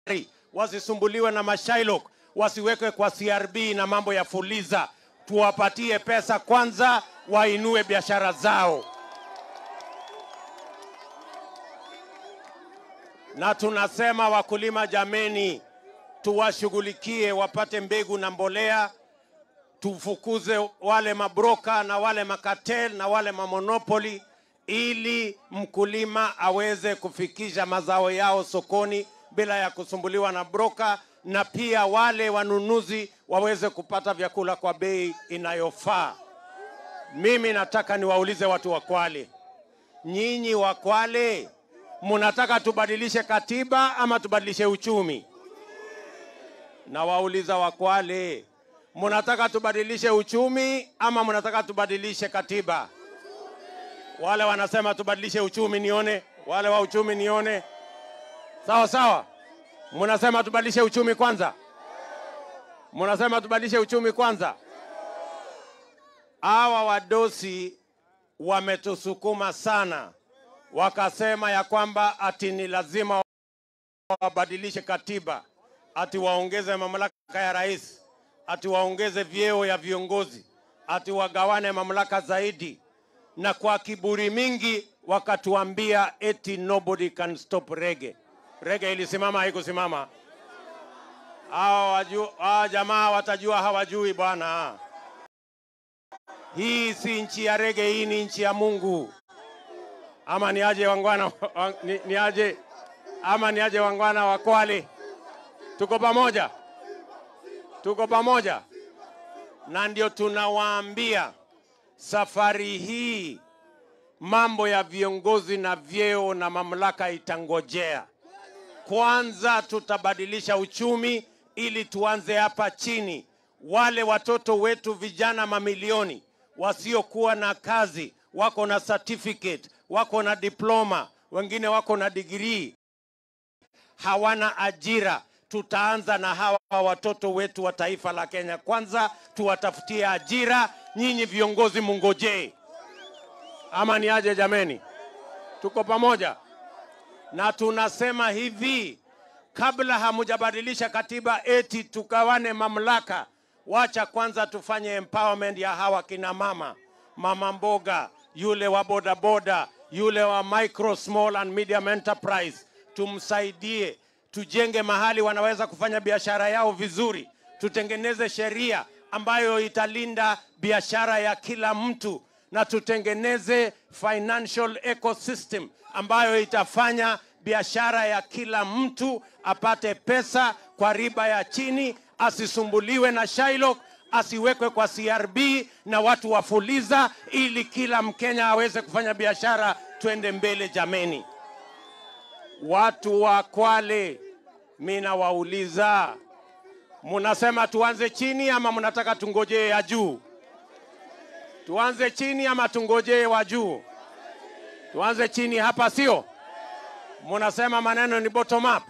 wasisumbuliwe na mashailok, wasiwekwe kwa CRB na mambo ya fuliza. Tuwapatie pesa kwanza, wainue biashara zao. Na tunasema wakulima, jameni, tuwashughulikie wapate mbegu na mbolea, tufukuze wale mabroka na wale makatel na wale mamonopoli, ili mkulima aweze kufikisha mazao yao sokoni bila ya kusumbuliwa na broka, na pia wale wanunuzi waweze kupata vyakula kwa bei inayofaa. Mimi nataka niwaulize watu wa Kwale, nyinyi wa Kwale, mnataka tubadilishe katiba ama tubadilishe uchumi? Nawauliza wa Kwale, mnataka tubadilishe uchumi ama mnataka tubadilishe katiba? Wale wanasema tubadilishe uchumi, nione. Wale wa uchumi, nione. Sawa sawa, mnasema tubadilishe uchumi kwanza, mnasema tubadilishe uchumi kwanza. Hawa wadosi wametusukuma sana, wakasema ya kwamba ati ni lazima wabadilishe katiba, ati waongeze mamlaka ya rais, ati waongeze vyeo ya viongozi, ati wagawane mamlaka zaidi, na kwa kiburi mingi wakatuambia eti nobody can stop rege. Rege ilisimama haikusimama? Hawa waju- hawa jamaa watajua hawajui bwana. Hii si nchi ya rege, hii ni nchi ya Mungu. Ama ni aje wangwana, wa- ni, ni aje ama ni aje wangwana wa Kwale? Tuko pamoja, tuko pamoja, na ndio tunawaambia safari hii mambo ya viongozi na vyeo na mamlaka itangojea. Kwanza tutabadilisha uchumi ili tuanze hapa chini. Wale watoto wetu vijana mamilioni wasiokuwa na kazi, wako na certificate, wako na diploma, wengine wako na degree, hawana ajira. Tutaanza na hawa watoto wetu wa taifa la Kenya. Kwanza tuwatafutie ajira. Nyinyi viongozi mungojee, ama ni aje jameni? Tuko pamoja na tunasema hivi, kabla hamujabadilisha katiba eti tugawane mamlaka, wacha kwanza tufanye empowerment ya hawa kina mama, mama mboga, yule wa bodaboda, yule wa micro small and medium enterprise, tumsaidie, tujenge mahali wanaweza kufanya biashara yao vizuri, tutengeneze sheria ambayo italinda biashara ya kila mtu na tutengeneze financial ecosystem ambayo itafanya biashara ya kila mtu apate pesa kwa riba ya chini, asisumbuliwe na Shylock, asiwekwe kwa CRB na watu wa Fuliza, ili kila Mkenya aweze kufanya biashara. Twende mbele jameni. Watu wa Kwale, mi nawauliza, munasema tuanze chini ama mnataka tungojee ya juu? Tuanze chini ama tungojee wa juu? Tuanze chini hapa, sio? Munasema maneno ni bottom up,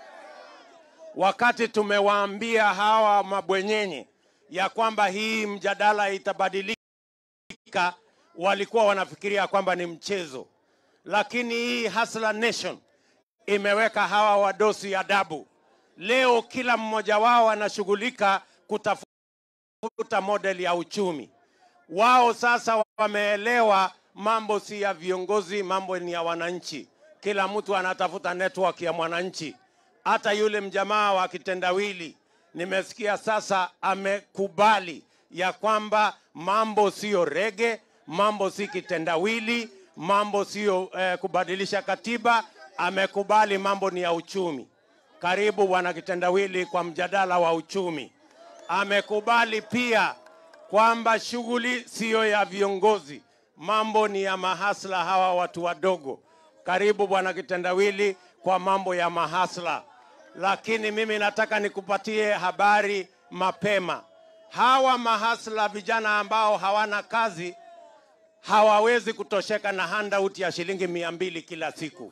wakati tumewaambia hawa mabwenyenye ya kwamba hii mjadala itabadilika, walikuwa wanafikiria kwamba ni mchezo, lakini hii Hustler Nation imeweka hawa wadosi adabu. Leo kila mmoja wao anashughulika kutafuta model ya uchumi wao sasa wameelewa mambo si ya viongozi, mambo ni ya wananchi. Kila mtu anatafuta network ya mwananchi. Hata yule mjamaa wa kitendawili nimesikia sasa amekubali ya kwamba mambo siyo rege, mambo si kitendawili, mambo siyo eh, kubadilisha katiba. Amekubali mambo ni ya uchumi. Karibu bwana kitendawili kwa mjadala wa uchumi. Amekubali pia kwamba shughuli siyo ya viongozi, mambo ni ya mahasla hawa watu wadogo. Karibu bwana kitendawili kwa mambo ya mahasla, lakini mimi nataka nikupatie habari mapema. Hawa mahasla vijana ambao hawana kazi hawawezi kutosheka na handout ya shilingi mia mbili kila siku,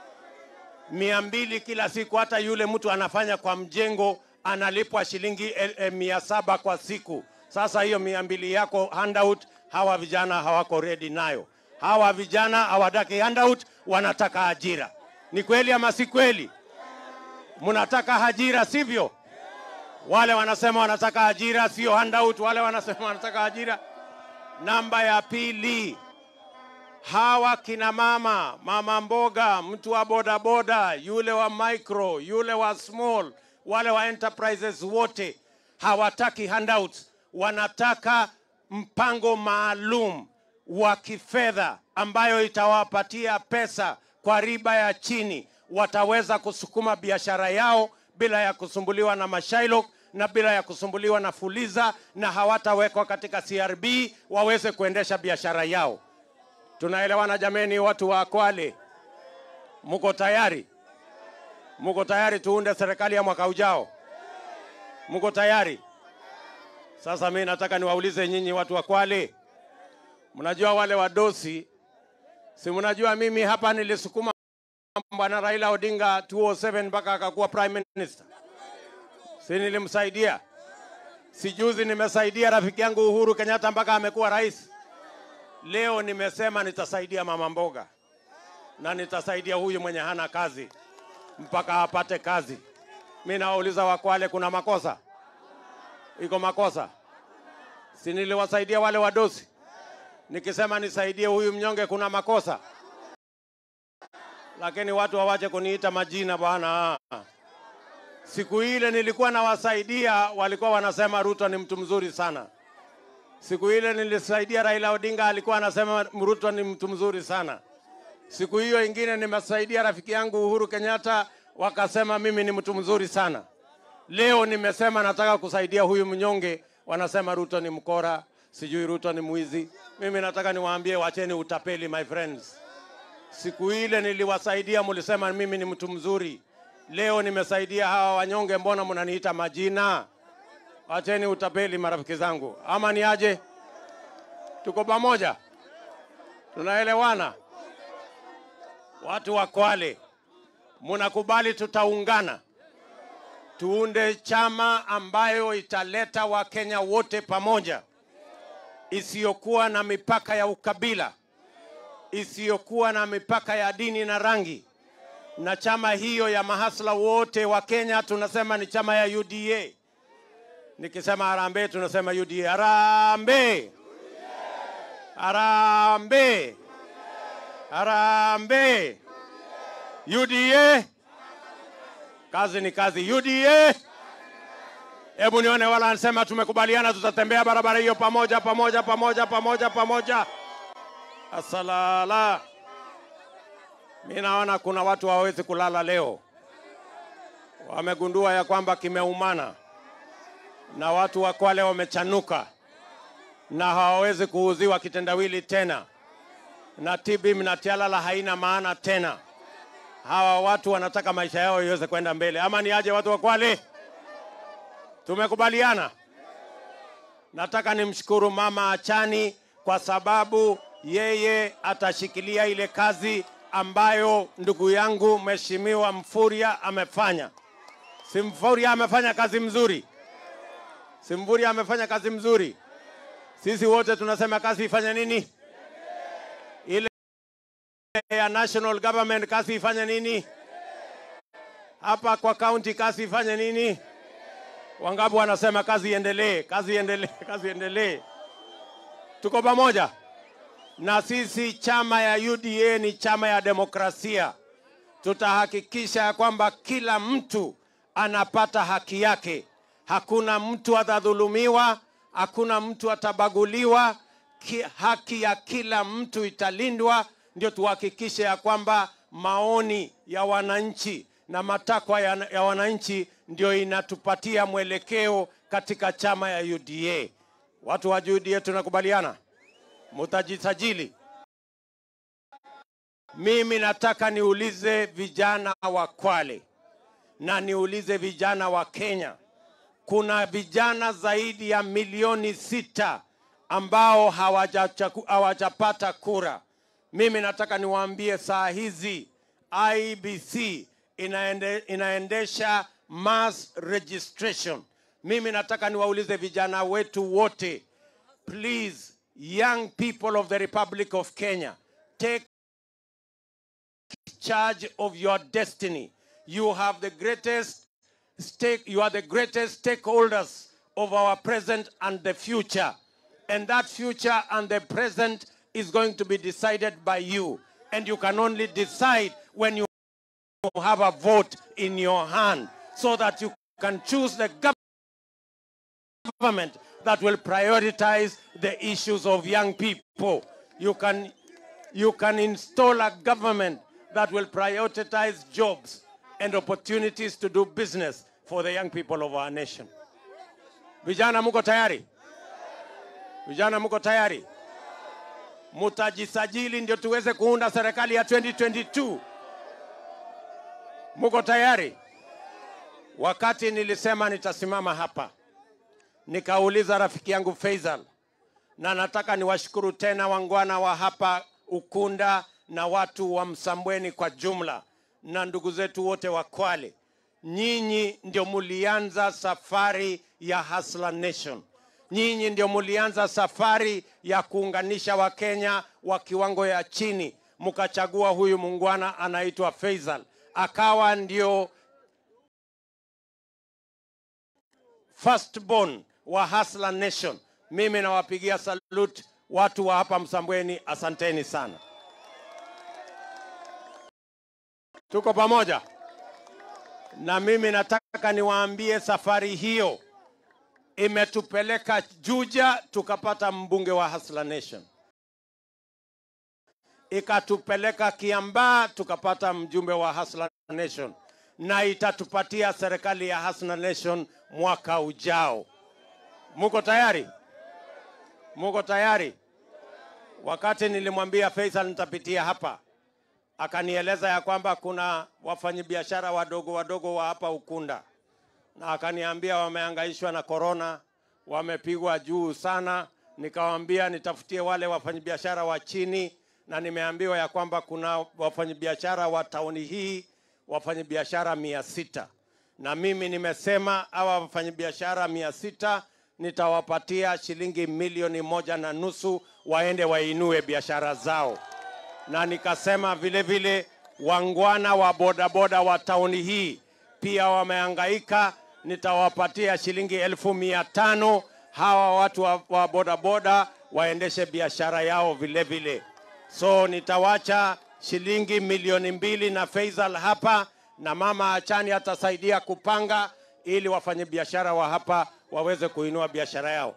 mia mbili kila siku. Hata yule mtu anafanya kwa mjengo analipwa shilingi el, el, mia saba kwa siku. Sasa hiyo mia mbili yako handout, hawa vijana hawako ready nayo. Hawa vijana hawataki handout, wanataka ajira. Ni kweli ama si kweli? Mnataka ajira, sivyo? Wale wanasema wanataka ajira, sio handout. Wale wanasema wanataka ajira. Namba ya pili, hawa kina mama, mama mboga, mtu wa bodaboda, yule wa micro, yule wa small, wale wa enterprises wote hawataki handouts, wanataka mpango maalum wa kifedha ambayo itawapatia pesa kwa riba ya chini, wataweza kusukuma biashara yao bila ya kusumbuliwa na mashailo na bila ya kusumbuliwa na fuliza, na hawatawekwa katika CRB waweze kuendesha biashara yao. Tunaelewana jameni, watu wa Kwale? Muko tayari? Muko tayari tuunde serikali ya mwaka ujao? Muko tayari? Sasa mimi nataka niwaulize nyinyi watu wa Kwale, mnajua wale wadosi, si mnajua mimi hapa nilisukuma bwana Raila Odinga 207 mpaka akakuwa prime minister, si nilimsaidia? Si juzi nimesaidia rafiki yangu Uhuru Kenyatta mpaka amekuwa rais. Leo nimesema nitasaidia mama mboga na nitasaidia huyu mwenye hana kazi mpaka apate kazi. Mi nawauliza Wakwale, kuna makosa? Iko makosa? Si niliwasaidia wale wadosi? Nikisema nisaidie huyu mnyonge, kuna makosa? Lakini watu hawache kuniita majina bwana. Siku ile nilikuwa nawasaidia, walikuwa wanasema Ruto ni mtu mzuri sana. Siku ile nilisaidia Raila Odinga, alikuwa anasema Ruto ni mtu mzuri sana. Siku hiyo ingine nimesaidia rafiki yangu Uhuru Kenyatta, wakasema mimi ni mtu mzuri sana. Leo nimesema nataka kusaidia huyu mnyonge, wanasema Ruto ni mkora, sijui Ruto ni mwizi. Mimi nataka niwaambie, wacheni utapeli my friends. Siku ile niliwasaidia, mlisema mimi ni mtu mzuri. Leo nimesaidia hawa wanyonge, mbona mnaniita majina? Wacheni utapeli marafiki zangu, ama ni aje? Tuko pamoja, tunaelewana? Watu wa Kwale, mnakubali tutaungana tuunde chama ambayo italeta Wakenya wote pamoja, isiyokuwa na mipaka ya ukabila, isiyokuwa na mipaka ya dini na rangi. Na chama hiyo ya mahasla wote wa Kenya tunasema ni chama ya UDA. Nikisema harambee tunasema UDA. Harambee, harambee, harambee. UDA, kazi ni kazi. UDA, hebu nione wala anasema tumekubaliana, tutatembea barabara hiyo pamoja pamoja pamoja pamoja pamoja. Asalala, mi naona kuna watu hawawezi kulala leo, wamegundua ya kwamba kimeumana na watu wa Kwale wamechanuka na hawawezi kuuziwa kitendawili tena, na TB na Tialala haina maana tena. Hawa watu wanataka maisha yao iweze kwenda mbele, ama ni aje? Watu wa Kwale, tumekubaliana. Nataka nimshukuru Mama Achani kwa sababu yeye atashikilia ile kazi ambayo ndugu yangu Mheshimiwa Mfuria amefanya. Si Mfuria amefanya kazi mzuri? Si Mfuria amefanya kazi mzuri? Sisi wote tunasema kazi ifanye nini? Ile ya national government kazi ifanye nini? Hapa kwa county kazi ifanye nini? Wangapi wanasema kazi iendelee, kazi iendelee, kazi iendelee? Tuko pamoja na sisi. Chama ya UDA ni chama ya demokrasia. Tutahakikisha ya kwamba kila mtu anapata haki yake, hakuna mtu atadhulumiwa, hakuna mtu atabaguliwa. Ki, haki ya kila mtu italindwa, ndio tuhakikishe ya kwamba maoni ya wananchi na matakwa ya, ya wananchi ndio inatupatia mwelekeo katika chama ya UDA. Watu wa UDA tunakubaliana, mutajisajili. Mimi nataka niulize vijana wa Kwale na niulize vijana wa Kenya. Kuna vijana zaidi ya milioni sita ambao hawajachaku- hawajapata kura. Mimi nataka niwaambie saa hizi IBC inaende, inaendesha mass registration. Mimi nataka niwaulize vijana wetu wote, please young people of the Republic of Kenya, take charge of your destiny. you have the greatest stake, you are the greatest stakeholders of our present and the future. And that future and the present is going to be decided by you. And you can only decide when you have a vote in your hand so that you can choose the government that will prioritize the issues of young people. You can, you can install a government that will prioritize jobs and opportunities to do business for the young people of our nation. Vijana muko tayari? Vijana muko tayari? Mutajisajili ndio tuweze kuunda serikali ya 2022. Muko tayari? Wakati nilisema nitasimama hapa, nikauliza rafiki yangu Faisal, na nataka niwashukuru tena wangwana wa hapa Ukunda na watu wa Msambweni kwa jumla na ndugu zetu wote wa Kwale. Nyinyi ndio mulianza safari ya Hustler Nation. Nyinyi ndio mulianza safari ya kuunganisha Wakenya wa kiwango ya chini, mkachagua huyu mungwana anaitwa Faisal, akawa ndio firstborn wa Hustler Nation. Mimi nawapigia salute watu wa hapa Msambweni, asanteni sana. Tuko pamoja, na mimi nataka niwaambie safari hiyo imetupeleka Juja, tukapata mbunge wa Hustler Nation, ikatupeleka Kiambaa, tukapata mjumbe wa Hustler Nation, na itatupatia serikali ya Hustler Nation mwaka ujao. Muko tayari? Muko tayari? Wakati nilimwambia Faisal nitapitia hapa, akanieleza ya kwamba kuna wafanyabiashara wadogo wadogo wa hapa Ukunda, na akaniambia wamehangaishwa na korona, wamepigwa juu sana. Nikawambia nitafutie wale wafanyabiashara wa chini, na nimeambiwa ya kwamba kuna wafanyabiashara wa tauni hii wafanyabiashara mia sita na mimi nimesema hawa wafanyabiashara mia sita nitawapatia shilingi milioni moja na nusu waende wainue biashara zao, na nikasema vile vile wangwana wa bodaboda wa tauni hii pia wamehangaika, nitawapatia shilingi elfu mia tano hawa watu wa, wa bodaboda waendeshe biashara yao vile vile. So nitawacha shilingi milioni mbili na Faisal hapa na mama Achani atasaidia kupanga ili wafanyabiashara wa hapa waweze kuinua biashara yao.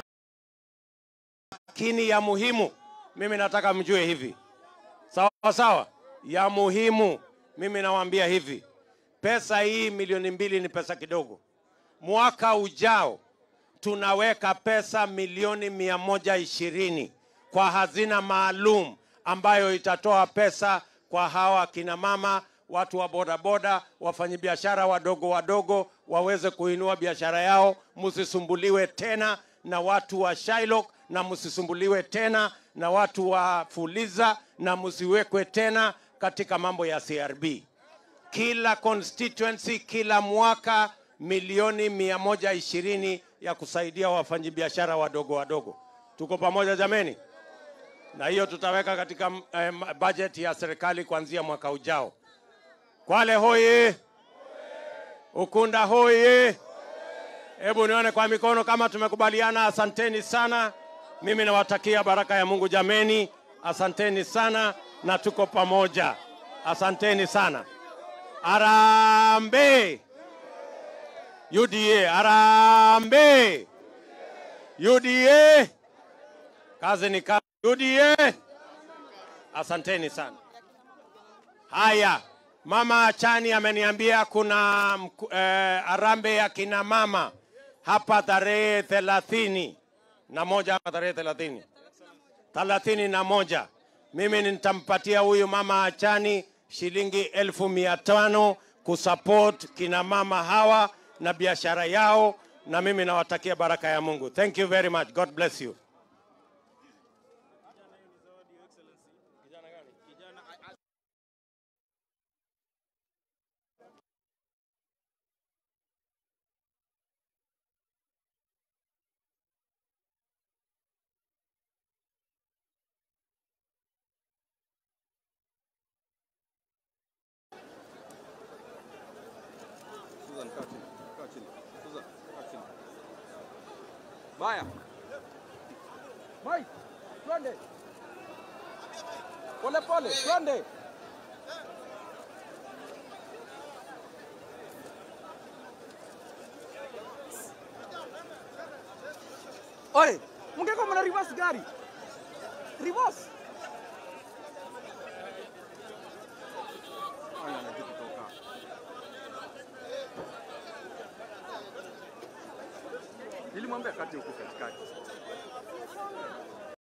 Lakini ya muhimu, mimi nataka mjue hivi, sawa sawa, ya muhimu mimi nawaambia hivi, pesa hii milioni mbili ni pesa kidogo. Mwaka ujao tunaweka pesa milioni mia moja ishirini kwa hazina maalum ambayo itatoa pesa kwa hawa kina mama watu wa bodaboda, wafanyabiashara wadogo wadogo waweze kuinua biashara yao, msisumbuliwe tena na watu wa Shylock na msisumbuliwe tena na watu wa Fuliza na msiwekwe tena katika mambo ya CRB. Kila constituency kila mwaka milioni mia moja ishirini ya kusaidia wafanyabiashara wadogo wadogo. Tuko pamoja jameni? Na hiyo tutaweka katika eh, budget ya serikali kuanzia mwaka ujao. Kwale hoye! Ukunda hoye! Hebu nione kwa mikono kama tumekubaliana. Asanteni sana, mimi nawatakia baraka ya Mungu jameni. Asanteni sana na tuko pamoja. Asanteni sana. Arambe UDA, arambe UDA, kazi ni kazi. UDA, asanteni sana. Haya, Mama Chani ameniambia kuna eh, arambe ya kina mama hapa tarehe thelathini na moja hapa tarehe thelathini thelathini na moja mimi nitampatia huyu mama Achani shilingi elfu mia tano kusupport kina mama hawa na biashara yao, na mimi nawatakia baraka ya Mungu. Thank you very much. God bless you. Baya. Mike, twende. Pole pole, twende. Ore, mungeko mna reverse gari. Reverse. Aya, najua kutoka. Nilimwambia kati huko katikati.